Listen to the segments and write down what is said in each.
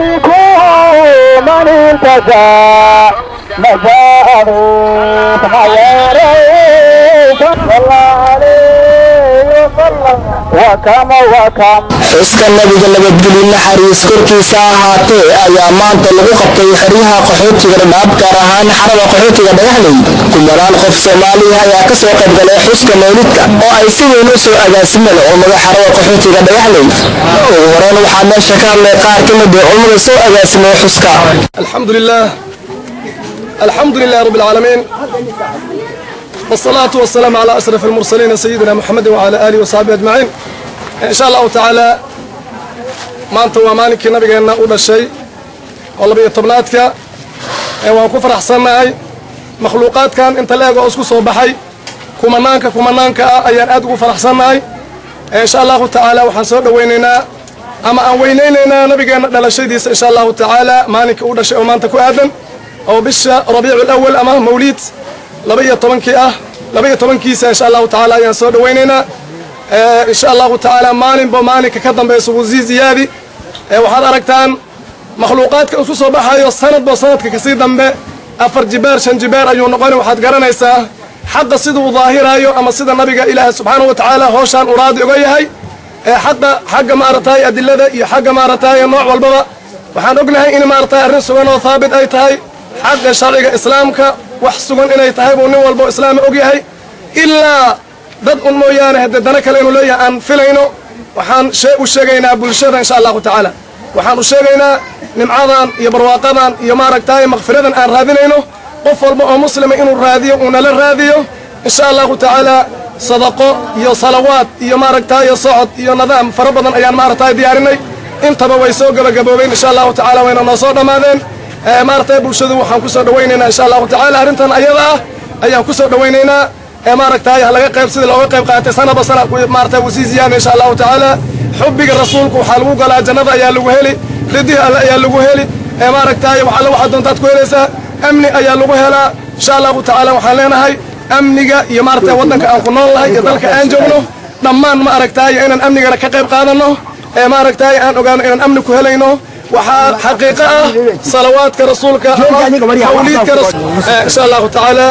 من التجا مجاه غيريك صلى عليه وسلم وكم وكم xuska nabiga nabadgelyo naxariis korkiisa ahaatee ayaa maanta lagu qabtay xeryaha qaxootiga dhadhaab gaar ahaan xarada qaxootiga dhagaxley kumanaan qof soomaaliya ayaa ka soo qayb galay xuska mawlidka oo ay si weyn u soo agaasimeen culummada xarada qaxootiga dhagaxley ugu horeyn waxaa meesha ka hadlay qaar ka mid ah culummada soo agaasimay xuska الحمد لله الحمد لله رب العالمين والصلاة والسلام على أشرف المرسلين سيدنا محمد وعلى آله وصحبه أجمعين إن شاء الله تعالى ما أنت ومالك نبي أن أول شيء والله بيطبناتك وأن كفر أحسن معي مخلوقات كان أنت لاقى أسكو صوبحي كمانانك كمانانك أيان أدقو فرحسن معي إن شاء الله تعالى وحنسود ويننا ama aan weynaynaynaa nabigeena dhalashadiisa insha allahu tacaala maalinka uu dhashay oo maanta ku aadan oo bisha rabiicu lawal ama mawliid laba iyo tobankii ah laba iyo tobankiisa insha allahu tacaala ayaan soo dhawaynaynaa insha allahu tacaala maalinba maalinka ka dambaysa wuu sii ziyaadi waxaad aragtaan makhluuqaadka isku soo baxayo sanadba sanadka kasii dambe afar jibeer shan jibeer ayuu noqoni waxaad garanaysaa xaqa sida uu daahirayo ama sida nabiga ilaahay subxaanahu wa tacaala hooshaan uu raadi oga yahay ee xaqa xagga maaragtay adilada iyo xagga maaragtay nooc walbaba waxaan ognahay in maaragtay arrin sugan oo haabit ay tahay xagga sharciga islaamka wax sugan inay tahay buu nin walbo islaami og yahay ilaa dad un mooyaane haddee dana kale inuu leeyahay aan filayno waxaan shee u sheegaynaa bulshada insha allahu tacaala waxaan u sheegaynaa nimcadan iyo barwaaqadan iyo maaragtay makfiradan aan raadinayno qof walba oo muslima inuu raadiyo uu nala raadiyo insha allahu tacaala sadaqo iyo salawaad iyo maaragtay socod iyo nidaam fara badan ayaan maaragtay diyaarinay intaba way soo gabagaboobeen insha allahu tacaala wayna noo soo dhammaadeen maaragtay bulshadu waxaan kusoo dhawaynaynaa insha allahu tacaala arrintan ayada ah ayaan kusoo dhawaynaynaa ee maaragtay ha laga qayb sidii looga qayb qaatay sanaba sana maaragtay wuu sii ziyaada insha allahu tacaala xubbiga rasuulku waxaa lagu galaa jannada ayaa lagu heli ridihi alle ayaa lagu heli ee maaragtay waxalle waxaad doontaad ku helaysaa amni ayaa lagu helaa insha allahu tacaala waxaan leenahay amniga iyo maaragtay waddanka aan ku nool nahay iyo dalka aan joogno dhammaan ma aragtaayo inaan amnigana ka qayb qaadanno ee maaragtaayo aan ogaano inaan amni ku helayno waxaa xaqiiqo ah salawaadka rasuulka mawliidka insha allahu tacaala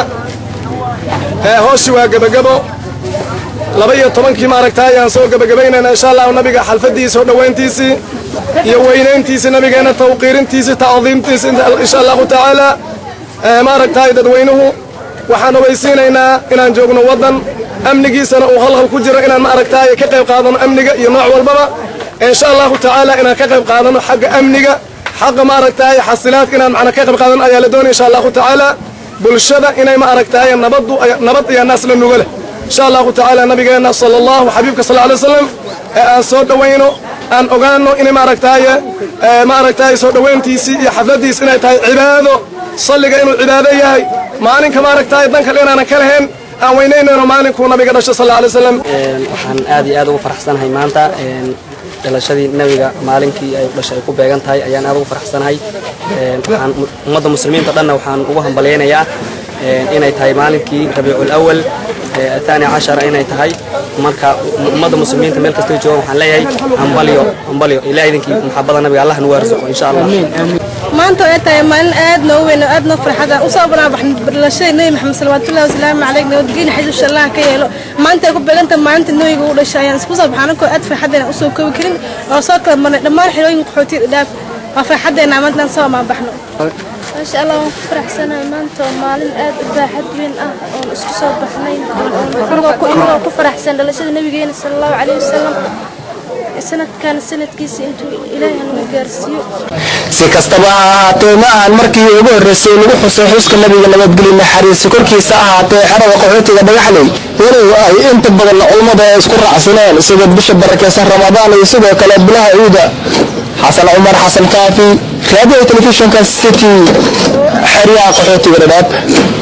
hooshi waa gebagabo laba iyo tobankii maaragtaay aan soo gebagabaynayna insha allahu nabiga xalfadiisa oo dhowayntiisii iyo weynayntiisii nabigeena tawqiirintiisii tacdiimtiisi insha allahu tacaala maaragtaay dadweynuhu waxaan ogeysiinaynaa inaan joogno waddan amnigiisana uu halhal ku jiro inaan maaragtaaye ka qayb qaadano amniga iyo nooc walbaba insha allahu tacaala inaan ka qayb qaadano xagga amniga xagga maaragtaaye xasilaadka inaan macna ka qayb qaadano ayaa la doonaya insha allahu tacaala bulshada inay maaragtaaye nabaddu nabad iyo naas la nuga leh insha allahu tacaala nabigeena sala allahu xabiibka sal alay wasalam ee aan soo dhowayno aan ogaano inay maaragtaaye maaragtaaye soo dhowayntiisii iyo xafladiisi inay tahay cibaado salliga inuu cibaado yahay maalinka maaragtaay dan kale inaanan ka lahayn aan weynaynayno maalinkuu nabiga dhashay sal alay wasalam waxaan aad iyo aad ugu faraxsanahay maanta dhalashadii nabiga maalinkii ay dhashay ay ku beegan tahay ayaan aad ugu faraxsanahay waxaan ummadda muslimiinta dhanna waxaan ugu hambalyaynayaa inay tahay maalinkii rabiicul awal athani cashara inay tahay marka ummadda muslimiinta meel kastoo joogan waxaan leeyahay hambalyo hambalyo ilaa idinkii maxabada nabiga allah nagu arsuqo insha allah maanta ay tahay maalin aad noo weyn oo aad noo farxada usoo banaabaxnay dhalashada nebi maxamed salawaatullahi wasalaamu caleyh nabadgeyna xadiis allah ka yeelo maanta ay ku beeganta maalinta nebiga u dhashay ayaan isku soo baxaan ankoo aad farxadeena usoo koobi karin oo soo kala marnay dhammaan xerooyinka qaxootiga dhaaf waa farxadeena maanta soo amaabaxno maasha allah waan ku faraxsanahay maanta waa maalin aad u baaxad weyn ah oon isku soo baxnay inagoo ku faraxsan dhalashada nabigeena sala allahu caleyhi wasalam sanadkan sanadkiisa intuu ilaahay nagu gaarsiiyo si kastaba ha ahaatee ma ahan markii ugu horreysay lagu xusay xuska nabiga nabadgelyo naxariisi korkiisa ahaatee xerada qaxootiga dhagaxley walow ay inta badan culummada ay isku raacsaneen sida bisha barakeysan ramadaan iyo sidoo kale bilaha ciida xasan cumar xasan kaafi raadiyo telefishinka city xeryaha qaxootiga dhadhaab